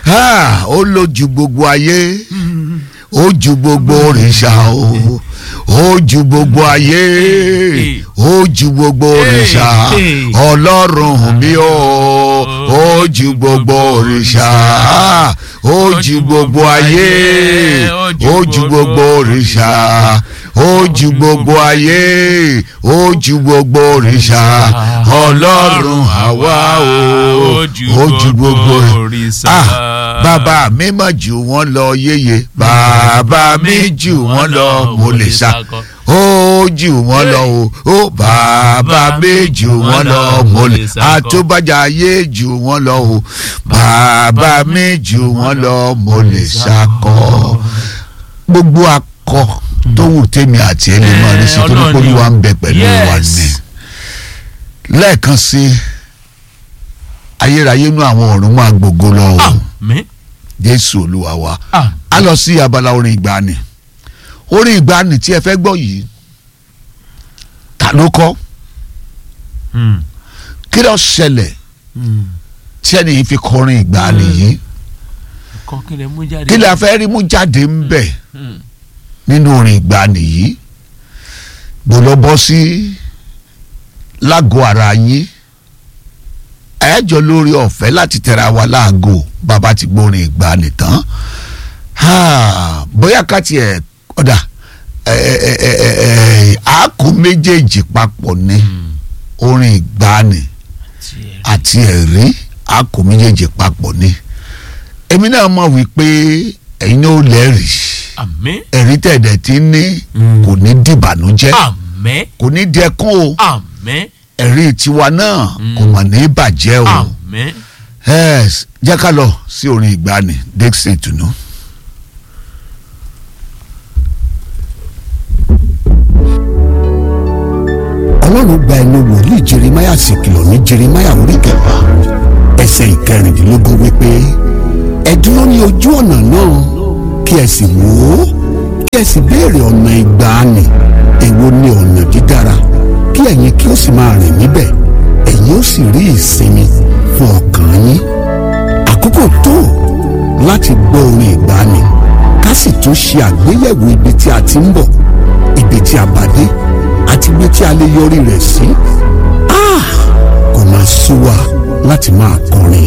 Ah, ó lójú gbogbo ayé ó ju gbogbo òrìṣà o ó ju gbogbo ayé ó ju gbogbo òrìṣà ọlọ́run mi o ó ju gbogbo òrìṣà ó ju gbogbo ayé ó ju gbogbo òrìṣà ó ju gbogbo ayé ó ju gbogbo òrìṣà ọlọ́run àwa o ó ju gbogbo òrìṣà. ah bàbá mi mà jù wọ́n lọ yéye bàbá mi jù wọ́n lọ mo lè sá ó jù wọ́n lọ o ó bàbá mi jù wọ́n lọ mo lè àtúbàjá ayé jù wọ́n lọ o bàbá mi jù wọ́n lọ mo lè sakọ gbogbo akọ tó wù tèmi àti ẹni máa rí sí torí pé olúwa ń bẹ pẹ̀lú wa ni lẹ́ẹ̀kan sí ayérayé inú àwọn ọ̀run máa gbogbo lọ o àmín jésù olúwa wa àmín. a lọ sí abala orin ìgbàanì orin ìgbàanì tí ẹ fẹ́ gbọ́ yìí ta ló kọ Mm. kí ló ṣẹlẹ̀ Mm. tí ẹni yìí fi kọrin ìgbàanì yìí kọ́ kí lè mú jáde. kí lè fẹ́ rí mú jáde ń bẹ̀ Mm. nínú orin ìgbàanì yìí gbọ́dọ̀ bọ́ sí lágọ̀ọ́ ara yín ẹ̀ẹ́jọ lórí ọ̀fẹ́ láti tẹ̀ra wa láago bàbá ti gbórin ìgbàanì tán Ah, bóyá ká tiẹ̀ ọ̀dà àákú méjèèjì papọ̀ ni Mm. orin ìgbàanì Tiẹ̀. àti ẹ̀rí àákú méjèèjì papọ̀ ni èmi náà mọ̀ wípé ẹ̀yin náà lẹ́rìí àmín. ẹ̀rí tẹ̀dẹ̀ tí ń ní Mm. kò ní dìbànújẹ́ àmín. kò ní dẹkún o àmín. ẹ̀rí tiwa náà Mm. kò mà ní bàjẹ́ o àmín. yes jẹ́ ká lọ sí orin ìgbàanì dixon tunu. ọlọ́run gba ẹnu wòlíì jeremáyà sì kìlọ̀ ní jeremáyà orí kẹfà ẹsẹ̀ ìkẹrìndínlógún wípé ẹ dúró ní ojú ọ̀nà náà kí ẹ sì wò ó kí ẹ sì béèrè ọ̀nà ìgbàanì èwo ni ọ̀nà dídára kí ẹ̀yin kí ó sì máa rìn níbẹ̀ ẹ̀yin ó sì rí ìsinmi fún ọkàn yín àkókò tó láti gbọ́ orin ìgbàanì ká sì tún ṣe àgbéyẹ̀wò ibi tí a ti ń bọ̀ ibi tí a bá dé àti ibi tí a lè yọrí rẹ̀ sí. Ah! kò máa sú wa láti máa kọrin